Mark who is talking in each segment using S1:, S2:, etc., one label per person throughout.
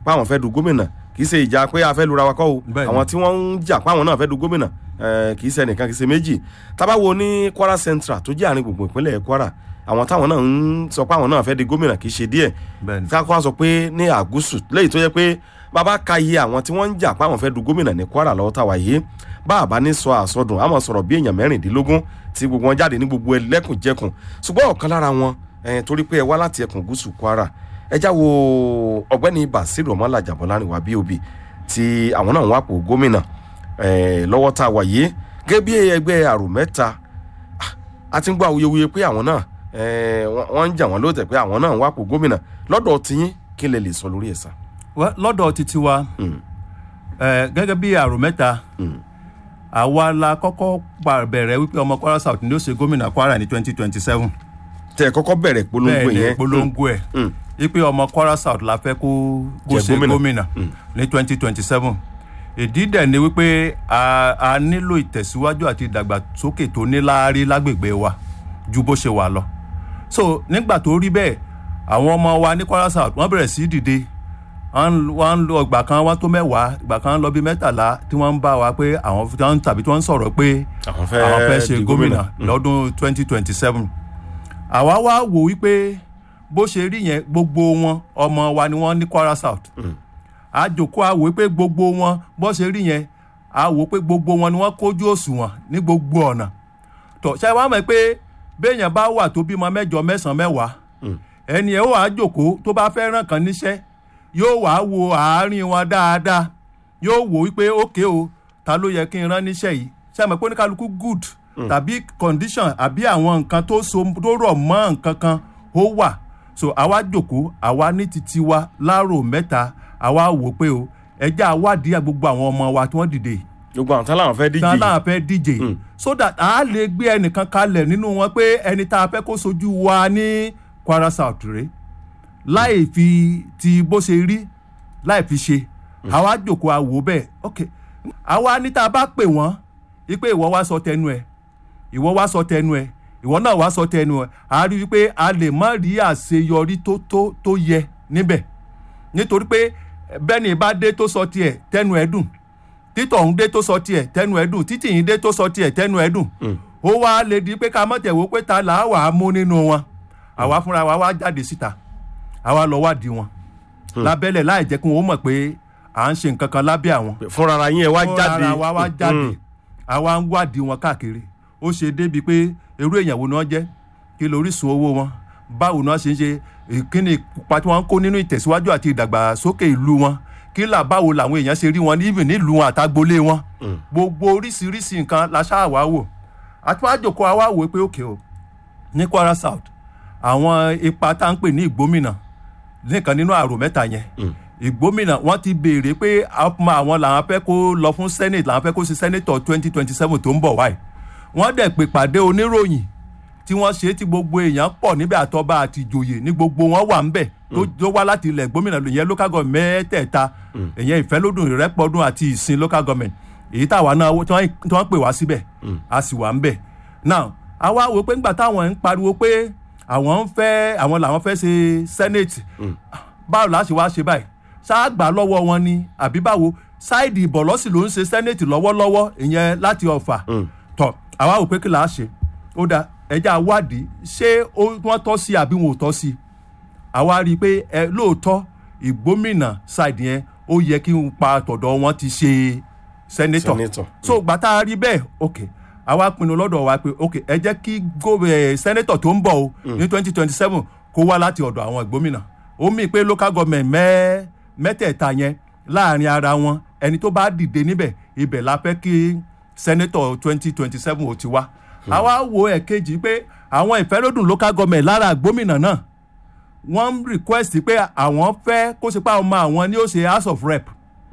S1: pé àwọn fẹ́ du gómìnà kì í ṣe ìjà pé a fẹ́ lura wa kọ́ o
S2: Bẹ́ẹ̀ni.
S1: àwọn tí wọ́n ń jà pé àwọn náà fẹ́ du gómìnà eh, kì í ṣe ẹnìkan kì í ṣe méjì tábàwo ní Kwara Central tó jẹ́ àárín gbùngbùn ìpínlẹ̀ Kwara àwọn táwọn náà ń sọ pé àwọn náà fẹ́ di gómìnà kì í ṣe díẹ̀
S2: bẹ́ẹ̀ni
S1: ká kó sọ pé ní àgúsù lẹ́yìn tó yẹ pé bàbá ka iye àwọn tí wọ́n ń jà pé àwọn fẹ́ du gómìnà ní Kwara lọ́wọ́ táwa yìí bá a bá ní sọ àsọdùn àmọ́ sọ̀rọ̀ bí èèyàn mẹ́rìndínlógún tí gbogbo wọn jáde ní gbogbo ẹlẹ́kùnjẹkùn ṣùgbọ́n ọ̀kan lára wọn eh, torí pé ẹ wá láti ẹkùn gúúsù Kwara ẹ já wo ọ̀gbẹ́ni Basiru Ọmọlájà Bọ́lárìnwá BOB tí àwọn náà ń wá pò gómìnà eh, lọ́wọ́ tá a wà yìí gẹ́gẹ́ bí ẹgbẹ́ àrò mẹ́ta a ti ń gbọ́ awuyewuye pé àwọn náà eh, wọ́n wọ́n ń jà wọ́n lóòótọ́ pé àwọn náà ń wá pò gómìnà lọ́dọ̀ tiyín kí lè lè sọ lórí ẹ̀ sá.
S2: Wẹ́, lọ́dọ̀ títí wa
S1: Mm.
S2: ẹ, gẹ́gẹ́ bí àrò mẹ́ta
S1: Mm.
S2: àwa la kọ́kọ́ pa- bẹ̀rẹ̀ wípé ọmọ Kwara South ni ó ṣe gómìnà Kwara ní twenty twenty seven
S1: tẹ ẹ kọ́kọ́ bẹ̀rẹ̀ polongo
S2: bẹ́ẹ̀ ni
S1: yẹn
S2: polongo ẹ̀
S1: Mm.
S2: wípé ọmọ Kwara South la fẹ́ kó kó
S1: Jẹ
S2: ṣe
S1: gómìnà.
S2: gómìnà ní twenty twenty seven ìdí dẹ̀ ni wípé a a nílò ìtẹ̀síwájú àti ìdàgbàsókè tó níláárí lágbègbè wa ju bó ṣe wà lọ so nígbà tó rí bẹ́ẹ̀ àwọn ọmọ wa ní Kwara South wọ́n bẹ̀rẹ̀ sí dìde wọ́n ń- wọ́n ń lọ ìgbà kan wọ́n tó mẹ́wàá ìgbà kan lọ bí mẹ́tàlá tí wọ́n ń bá wa pé àwọn tí wọ́n ń- tàbí tí wọ́n ń sọ̀rọ̀ pé
S1: àwọn fẹ́
S2: àwọn fẹ́ ṣe
S1: di
S2: gómìnà lọ́dún twenty twenty seven àwa wá wò wípé bó ṣe rí yẹn gbogbo wọn ọmọ wa ni wọ́n ní Kwara South àjòkó a wò pé gbogbo wọn bó ṣe rí yẹn a wò pé gbogbo wọn ni wọ́n kójú òṣùwọ̀n ní gbogbo ọ̀nà tó ṣe wá mọ̀ pé béèyàn bá wà tó bímọ mẹ́jọ mẹ́sàn-án mẹ́wàá ẹni ẹ̀ ó wàá jòkó tó bá fẹ́ ràn kàn níṣẹ́ yóò wàá wo àárín wọn dáadáa yóò wò wípé ókè o ta ló yẹ kí n rán níṣẹ́ yìí ṣe àmọ́ pé oníkálukú good tàbí condition àbí àwọn nǹkan tó so tó rọ̀ mọ́ nǹkan kan ó wà so àwa jòkó àwa ní titi wa láàrò mẹ́ta àwa wò pé o ẹjẹ́ àwádìí gbogbo àwọn ọmọ wa tí wọ́n dìde yìí
S1: gbogbo àwọn tán làwọn fẹ́ díje
S2: tán
S1: yìí.
S2: láwọn fẹ́ díje so that a lè gbé ẹnìkan kalẹ̀ nínú wọn pé ẹni tá a fẹ́ kó sojú wa ní Kwara South rèé láì fi ti bó ṣe rí láì fi ṣe àwa jòkó àwò bẹ́ẹ̀ ok àwa ní tá a bá pè wọ́n wípé ìwọ wá sọ tẹnu ẹ̀ ìwọ wá sọ tẹnu ẹ̀ ìwọ náà wá sọ tẹnu ẹ̀ a rí wípé a lè má rí àṣeyọrí tó tó tó yẹ níbẹ̀ nítorí pé bẹ́ẹ̀ni bá dé tó sọ tiẹ̀ tẹnu ẹ̀ dùn títọ̀ ń dé tó sọ tiẹ̀ tẹnu ẹ̀ dùn títì yín dé tó sọ tiẹ̀ tẹnu ẹ̀ dùn ó wá lè di pé ká mọ̀ tẹ̀wó pé ta là á wà á mú nínú wọn àwa fúnra wa wá jáde síta àwa lọ wádìí wọn lábẹ́lẹ̀ láì jẹ́ kí wọ́n mọ̀ pé à ń ṣe nǹkan kan lábẹ́ àwọn
S1: fúnra ara yín ẹ wá
S2: fúnra
S1: jáde
S2: ara wa wá jáde
S1: Mm.
S2: àwa ń wádìí wọn káàkiri ó ṣe débi pé irú èèyàn wo ni wọ́n jẹ́ kí lóríṣun owó wọn báwo ni wọ́n ṣe ń ṣe ìkíni ipa tí wọ́n ń kó nínú ìtẹ̀síwájú àti ìdàgbàsókè ìlú wọn kí là báwo làwọn èèyàn ṣe rí wọn even nílùú wọn àtagbolé wọn gbogbo oríṣiríṣi nǹkan la ṣáà wá wò àtúwájòkó àwa wò pé òkè o ní Kwara South àwọn ipa tá à ń pè ní ìgbómìnà nìkan nínú àrò mẹ́ta yẹn ìgbómìnà wọ́n ti béèrè pé ọmọ àwọn làwọn fẹ́ kó lọ fún senate làwọn fẹ́ kó ṣe senator twenty twenty seven tó ń bọ̀ wáyé wọ́n dẹ̀ pè pàdé oníròyìn tí wọ́n ṣe tí gbogbo èèyàn pọ̀ níbẹ̀ àtọba àti ìjòyè ní gbogbo wọn wà ńbẹ̀ tó tó wá láti ilẹ̀ gómìnà ìyẹn local government mẹ́tẹ̀ẹ̀ta ìyẹn ìfẹ́lódùn ìrẹ́pọ̀dún àti ìsìn local government èyí táwa náà tí wọ́n tí wọ́n pè wá síbẹ̀ a sì wà ńbẹ̀ now àwa wò pé ńgbà táwọn ń pariwo pé àwọn ń fẹ́ àwọn làwọn fẹ́ ṣe senate báwo la ṣe wá ṣe báyìí ṣáà gbà lọ́wọ́ wọn ni àbí báwo ṣáìdì ìbọ̀lọ́sì ló ń ṣe senate lọ́wọ́lọ́wọ́ ìyẹn láti ọ̀fà tọ̀ àwa wò pé kí là á ṣe ó dáa ẹja wádìí ṣé ó- wọ́n tọ́ sí àbí wọn ò tọ́ sí àwa rí i pé ẹ lóòótọ́ ìgbómìnà ṣáìdì yẹn ó yẹ kí n pa tọ̀dọ̀ wọn ti ṣe senator
S1: Senator.
S2: so gbà tá a rí bẹ́ẹ̀ ok àwa pinnu lọ́dọ̀ wa pé ok ẹ jẹ́ kí gó- eh, senator tó ń bọ̀ o ní twenty twenty seven kó wá láti ọ̀dọ̀ àwọn ìgbómìnà ó mì pé local government mẹ́ mẹ́tẹ̀ẹ̀ta yẹn láàrin ara wọn ẹni tó bá dìde níbẹ̀ ibẹ̀ la fẹ́ kí senator twenty twenty seven ò ti wá àwa wo ẹ̀kejì pé àwọn ìfẹ́lódùn local government lára gómìnà náà wọ́n ń request pé àwọn fẹ́ kó ṣe pé àwọn ọmọ àwọn ni ó ṣe house of rep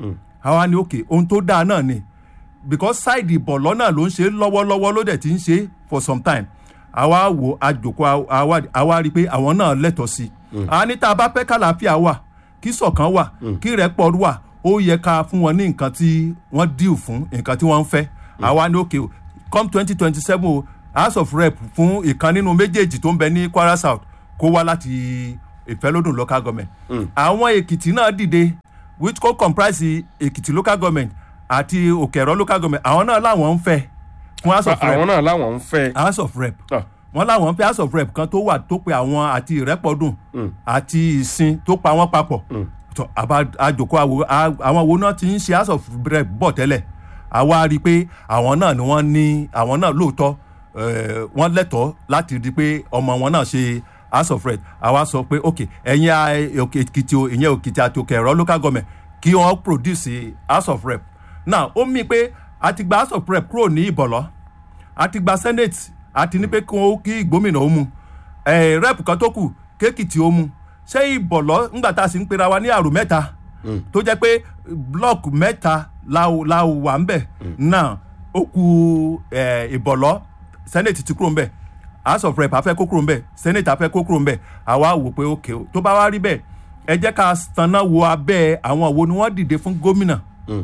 S2: àwa ni ok ohun tó dáa náà ni because side ìbọ̀ lọ́nà ló ń ṣe lọ́wọ́lọ́wọ́ ló dẹ̀ ti ń ṣe for some time àwa wo àjòkó àwa àwa rí i pé àwọn náà lẹ́tọ̀ọ́ sí i àwa ní tá a bá fẹ́ kàlàáfíà wà kí ṣọ̀kan wà kí rẹ́pọ̀ wà ó yẹ ká fún wọn ní nǹkan tí wọ́n deal fún nǹkan tí wọ́n ń fẹ́ àwa ní ok o come twenty twenty seven o house of rep fún ìkan nínú méjèèjì tó ń bẹ ní Kwara South kó wá láti ìfẹ́lódùn local government àwọn Èkìtì náà dìde which co comprise èkìtì local government àti òkèrọ local government àwọn náà làwọn ń fẹ́ fún house of rep
S1: àwọn náà làwọn ń fẹ́.
S2: house of rep
S1: Ah.
S2: wọn làwọn ń fẹ́ house of rep kan tó wà tó pe àwọn àti ìrẹ́pọ̀dùn àti ìsìn tó pa wọ́n papọ̀ tó àbá àjòkó àwò- à- àwọn wo náà ti ń ṣe house of rep bọ̀ tẹ́lẹ̀ àwa rí i pé àwọn náà ni wọ́n ní àwọn náà lóòótọ́ eh, wọ́n lẹ́tọ̀ọ́ láti rí i pé ọmọ wọn náà ṣe house of rep àwa sọ pé ok ẹ̀yin a- òkè èkìtì o ìyẹn òkìtì àti òkè ẹ̀rọ local government kí wọ́n produce house of rep now ó mí pé a ti gba house of rep kúrò ní ìbọ̀lọ́ a ti gba senate a ti ní pé kí wọ́n kí gómìnà ó mu ẹ̀ rep kan tó kù kéèkìtì ó mu ṣé ìbọ̀lọ́ ńgbà tá a sì ń pera wa ní àrò mẹ́ta tó jẹ́ pé block mẹ́ta la la wà ń bẹ̀ náà ó ku ẹ̀, ìbọ̀lọ́ senate ti kúrò ń bẹ̀ house of rep afẹ́ kó kúrò ń bẹ̀ senate afẹ́ kó kúrò ń bẹ̀ àwa wò pé ok o tó bá wá rí bẹ́ẹ̀ ẹ jẹ́ ká tanná wo abẹ́ àwọn wo ni wọ́n dìde fún gómìnà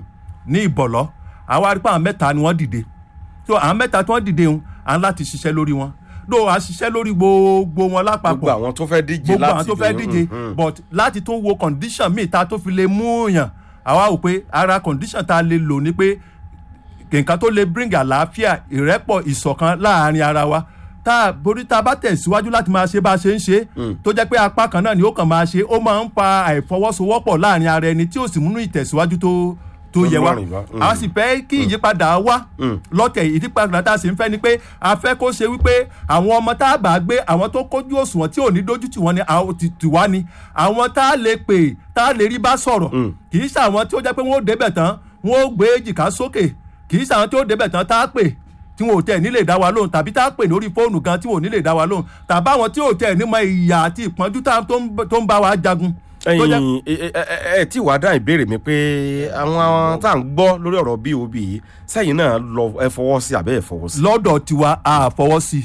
S2: ní ìbọ̀lọ́ àwa rí pé àwọn mẹ́ta ni wọ́n dìde so àwọn mẹ́ta tí wọ́n dìde ń à ń láti ṣiṣẹ́ lórí wọn ló a ṣiṣẹ́ lórí gbogbo wọn lápapọ̀
S1: gbogbo àwọn tó fẹ́ díje
S2: gbogbo
S1: láti
S2: àwọn tó fẹ́
S1: lè-
S2: díje
S1: Mm, mm.
S2: but láti tún wo condition míì ta tó fi lè mú yàn àwa wò pé ara condition ta lè lò ní pé nǹkan tó lè bring àlàáfíà ìrẹ́pọ̀ ìṣọ̀kan láàrin ara wa tá a borí tá a bá tẹ̀síwájú láti máa ṣe bá a ṣe ń ṣe tó jẹ́ pé apá kan náà ni ó kàn máa ṣe ó máa ń fa àìfọwọ́sowọ́pọ̀ láàrin ara ẹni tí ó sì múnú ìtẹ̀síwájú tó tó yẹ wá
S1: lọ́rìn wá. Mm.
S2: a sì fẹ́ kí ìyípadà wá lọ́tẹ̀ ìyípadà tá a sì ń fẹ́ ni pé a fẹ́ kó ṣe wípé àwọn ọmọ tá a bá gbé àwọn tó kójú òṣùwọ̀n tí ò ní dójú tì wọ́n ni àwọn ti tì wá ni àwọn tá a lè pè tá a lè rí bá sọ̀rọ̀ kì í ṣe àwọn tí ó jẹ́ pé wọ́n ó débẹ̀ tán wọ́n ó gbé jìká sókè kì í ṣe àwọn tí ó débẹ̀ tán tá a pè tí wọn ò tẹ̀ ní lè dá wa lóhùn tàbí tá a pè lórí fóònù gan tí wọn ò ní lè dá wa lóhùn tàbí àwọn tí ò tẹ̀ ní mọ ìyà àti ìpọ́njú tá- tó ń- tó ń bá wa jagun. tó jẹ́-
S1: ẹyin ẹ ẹ ẹ tí wàá dá ìbéèrè mi pé àwọn tá à ń gbọ́ lórí ọ̀rọ̀ bob yìí sẹ́yìn náà lọ ẹ fọwọ́ sí àbẹ́ ẹ fọwọ́ sí.
S2: lọ́dọ̀ tiwa a fọwọ́ sí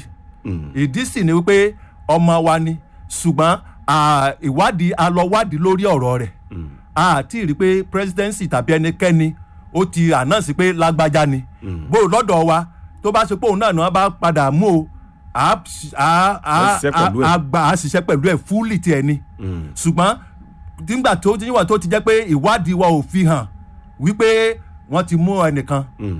S2: i ìdí sì ni wípé ọmọ wa ni ṣùgbọ́n à, ìwádìí a lọ wádìí lórí ọ̀rọ̀ rẹ̀ a ti rí i pé presidency tàbí ẹnikẹ́ni ó ti ànáǹsì pé lágbájá ni bó o lọ́dọ̀ wa tó bá ṣe pé òun náà ni wọ́n bá padà mú o a a a
S1: Ẹ ṣiṣẹ́ pẹ̀lú ẹ̀.
S2: a gba a ṣiṣẹ́ pẹ̀lú ẹ̀ fúlì tiẹ̀ ni ṣùgbọ́n nígbà tó ti níwọ̀n tó ti jẹ́ pé ìwádìí wa ò fi hàn wípé wọ́n ti mú ẹnìkan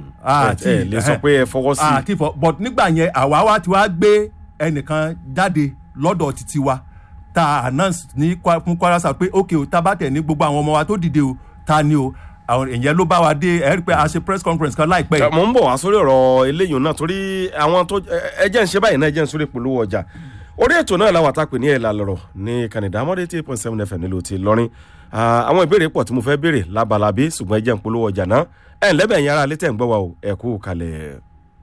S1: ẹ ẹ lè sọ pé ẹ fọwọ́ sí.
S2: àti fọ but nígbà yẹn àwa wa ti wá gbé ẹnìkan jáde lọ́dọ̀ títí wa ta announce ní Kwa- fún Kwara South pé ok o ta bá tẹ̀ ní gbogbo àwọn ọmọ wa tó dìde o ta ni o àwọn èèyàn ló bá wa dé ẹ rí i pé a ṣe press conference kan láìpẹ́ yìí
S1: mo ń bọ̀ wá sórí ọ̀rọ̀ eléyìí náà torí àwọn tó ẹ ẹ jẹ́ ń ṣe báyìí náà ẹ jẹ́ ń sórí polówó ọjà orí ètò náà làwọn àtàpè ní ẹ̀là lọ̀rọ̀ ní Canada amọ̀dé eight point seven fm nílùú ti lọ́rin Ah, àwọn ìbéèrè pọ̀ tí mo fẹ́ béèrè labalábí ṣùgbọ́n ẹ jẹ́ ń polówó ọjà náà ẹ̀ ń lẹ́bẹ̀ẹ́ yẹn ara létẹ̀ ń gbọ́ wa o ẹ̀ kú kalẹ̀.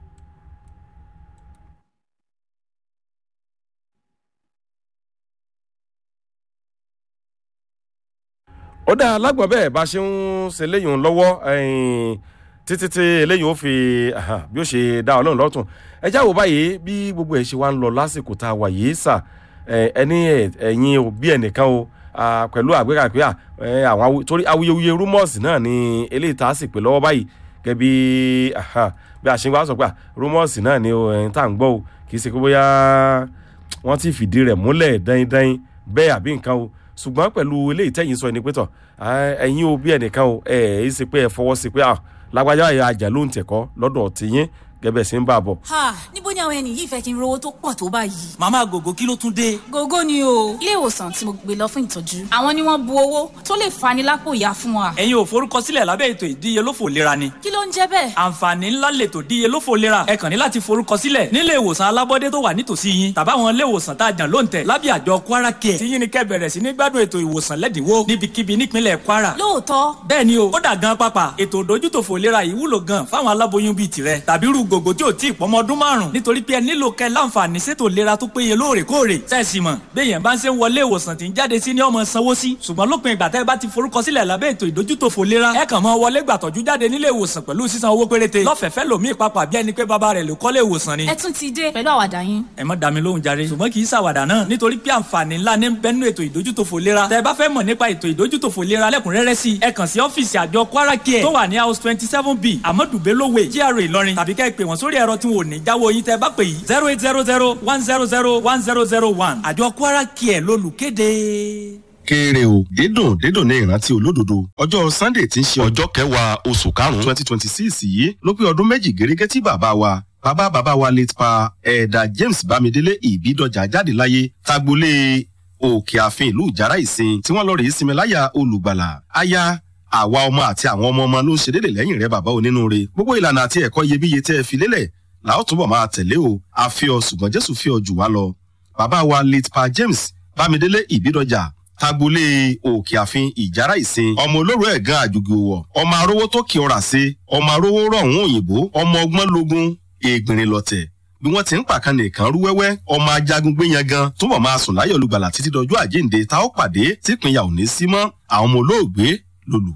S1: ó dáa lágbọ̀n bẹ́ẹ̀ bá ṣe ń ṣe léyìn lọ́wọ́ ẹ̀yìn, títí tí eléyìí ó fi aha, bí ó ṣe dá ọlọ́run lọ́tún ẹ já wò báyìí bí gbogbo ẹ̀ ṣe wá ń lọ lásìkò tá a wà yìí sà ẹ, ẹni ẹ- ẹ̀yin òbí ẹnìkan o ah, pẹ̀lú àgbéga pé ah, ẹ, àwọn awu- torí awuyewuye rumors náà ni eléyìí tá a sì pè lọ́wọ́ báyìí gẹ́gẹ́ bí aha, bí a ṣe wá sọ pé ah, rumors náà ni o, ẹ̀yin tá à ń gbọ́ o kì í ṣe pé bóyá wọ́n ti fìdí rẹ̀ múlẹ̀ dáindáin bẹ́ẹ̀ àbí nǹkan o ṣùgbọ́n pẹ̀lú eléyìí tẹ̀yìn sọ ẹni pé tọ̀ ah, ẹ̀yin o bí ẹnìkan o ẹ̀ ẹ́ ṣe pé ẹ fọwọ́ sí pé ah, lágbájá ẹ̀yà àjà ló ń tẹ̀kọ́ lọ́dọ̀ tìyín gẹ́gẹ́ sí ń bà bọ̀.
S3: ha níbo ni àwọn ẹni yìí fẹ́ kí n rówó tó pọ̀ tó báyìí.
S4: màmá gògó kí ló tún dé.
S3: gógó ni o ilé ìwòsàn tí mo gbé lọ fún ìtọ́jú àwọn ni wọ́n bu owó tó lè fani lápò ìyá fún wa.
S4: ẹ̀yin ò forúkọsílẹ̀ lábẹ́ ètò ìdíyelófò lera ni.
S3: kí ló ń jẹ́ bẹ́ẹ̀.
S4: àǹfààní ńlá lètò díyelófò lera ẹ kàn ní láti forúkọsílẹ̀ nílé ìwòsàn alábọ́dé tó wà nítòsí yín tàbáwọn ilé ìwòsàn tá a jàn lóǹtẹ̀ lábẹ́ àjọ kwara care tí yín ni kẹ́ bẹ̀rẹ̀ sí ní gbádùn ètò ìwòsàn lẹ́dínwó níbikíbi nípínlẹ̀ kwara.
S3: lóòótọ́
S4: bẹ́ẹ̀ ni o ó dà gan pápá ètò ìdójútòfò lera yìí wúlò gan fáwọn aláboyún bíi tirẹ̀ tàbí irú gògó tí ò tí ì pọ́mọ ọdún márùn nítorí pé ẹ nílò kẹ́ láǹfààní sétò lera tó péye lóòrèkóòrè sẹ́ẹ̀sì mọ̀ béèyàn bá ń ṣe ń wọlé ìwòsàn tí ń jáde sí ní ọmọ sanwó sí ṣùgbọ́n lópin ìgbà tẹ́ ẹ bá ti forúkọsílẹ̀ lábẹ́ ètò ìdójútòfò lera ẹ kàn mọ́ wọlé gbàtọ́jú jáde nílé ìwòsàn pẹ̀lú sísan owó péréte lọ́fẹ̀ẹ́fẹ́ lòmíì papà bí ẹni pé bàbá rẹ̀ ló kọ́lé ìwòsàn ni
S3: ẹ tún ti dé pẹ̀lú àwàdà yín.
S4: ẹ má dá mi lóhùn jàre ṣùgbọ́n kì í ṣàwàdà náà nítorí pé àǹfààní ńlá ní bẹ́nu ètò ìdójútòfò lera tẹ́ ẹ bá fẹ́ mọ̀ nípa ètò ìdójútòfò lera lẹ́kùnrẹ́rẹ́ sí i ẹ kàn sí ọ́fíìsì àjọ kwara care tó wà ní house twenty seven b amadu bello way GRA ìlọrin tàbí kẹ́ ẹ pè wọ́n sórí ẹ̀rọ tí wọn ò ní jáwọ́ yín tẹ́ ẹ bá pè yìí zero eight zero zero one zero zero one zero zero one àjọ kwara care lólùkéde.
S1: kéré o dídùn dídùn ní ìrántí olódodo ọjọ́ sunday tí ń ṣe ọjọ́ kẹwàá oṣù karùn-ún twenty twenty six yìí ló pé ọdún méjì gẹ́gẹ́ tí bàbá wa bàbá bàbá wa late pa ẹ̀ẹ́dà james bámidélé ìbídọ́jà jáde láyé tagbolé òkè ààfin ìlú ìjàrá ìsìn tí wọ́n lọ rèé sinmi láyà olùgbàlà aya àwa ọmọ àti àwọn ọmọ ọmọ ló ń ṣe déédé lẹ́yìn rẹ bàbá onínúure gbogbo ìlànà àti ẹ̀kọ́ iyebíye tẹ́ ẹ fi lélẹ̀ làá túbọ̀ máa tẹ̀lé o a fi ọ ṣùgbọ́n jésù fi ọ jù wá lọ bàbá wa late pa james bámidélé ìbídọ́jà tagbolé òkè àfin ìjàrá ìsìn ọmọ olóró ẹ̀gán àjùgì òwọ̀ ọmọ arówó tó kí ọ̀rà sí ọmọ arówó rọ̀hún òyìnbó ọmọ ọgbọ́n logun ègbìnrin lọ̀tẹ̀ bí wọ́n ti ń pàkan nìkan rú wẹ́wẹ́ ọmọ ajagun gbé yan gan túbọ̀ máa sùn láyọ̀ olùgbàlà títí dọjú àjíǹde tá ó pàdé típínyà ò ní sí mọ́ àwọn ọmọ olóògbé lòlù